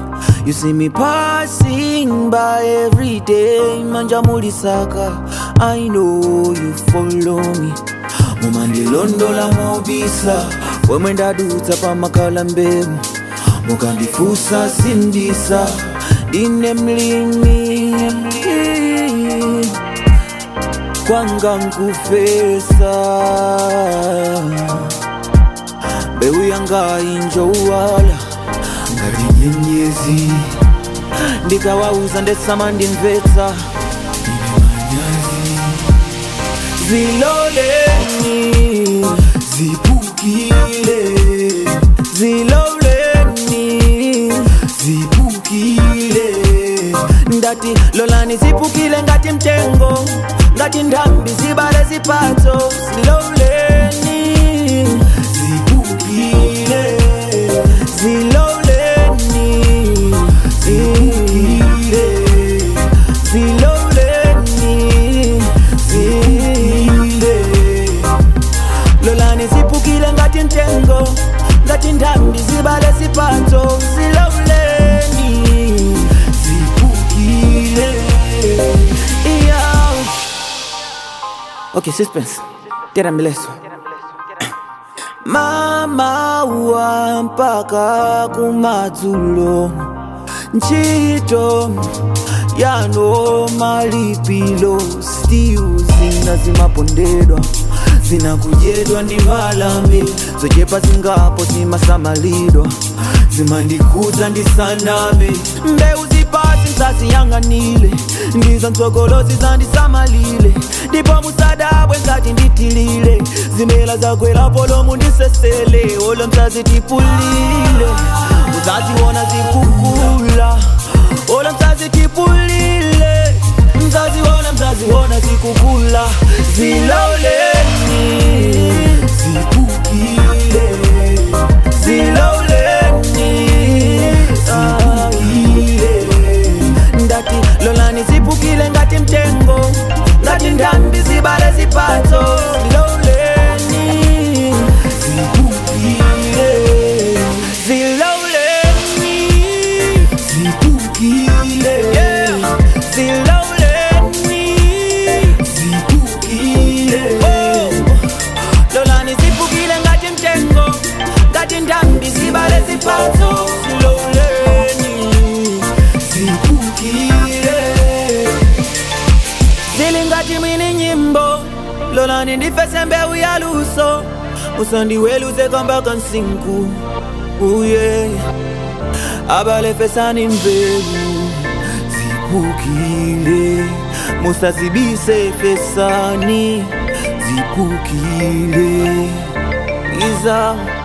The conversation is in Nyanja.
You see me passing by every day, manja mulisaka. I know you follow me. mumandilondola mobisa wemwe ndadutsa pamakala mbemu mukandifusa sindisa ndine mlimi kwanga nkufesa mbeu yanga injowala ngati nyenyezi ndikawauza ndesama ndimvetsa ziloleni zipukile ziloleni zipukile ndati lolani zipukile ngati mtengo ngati ndhambi zibale zipatso ziloleni zipukile ziloleni zipukile ziloleni zipukile lolani zipukile ngati mtengo ngati ndhambi zibale zipatso ziloleni zipukile yeah. okay suspense tera mileso mama wa mpaka kumadzulo ntchito yano malipilo stiu zina zimapondedwa zinakudyedwa ndi mbalame zochepa zingapo zimasamalidwa zimandikudza ndisaname mbeu zipasi nsaziyang'anile ndizo ntsogolozi zandisamalile ndipo musadabwe ngati nditilile zimela zakwelapo lomu ndisesele olo msazitipulile muzaziona zikukula olo msazitipulile mzaziona mzaziona zikukula ziloleni zipukile ziloleni zipukile ndati lolani zipukile ngati mtengo ngati ndhambi zibale zipatso ziloleni zipukile ziloleni zipukile yeah. ziloleni zipukile oh. lolani zipukile ngati mtengo ngati ndhambi zibale zipatso ziloleni zipukile zili ngati mwini nyimbo lolani ndifese mbewu ya luso musandiweluze kamba kansinku uye abalefesani mbewu zipukile musazibise fesani zipukile iza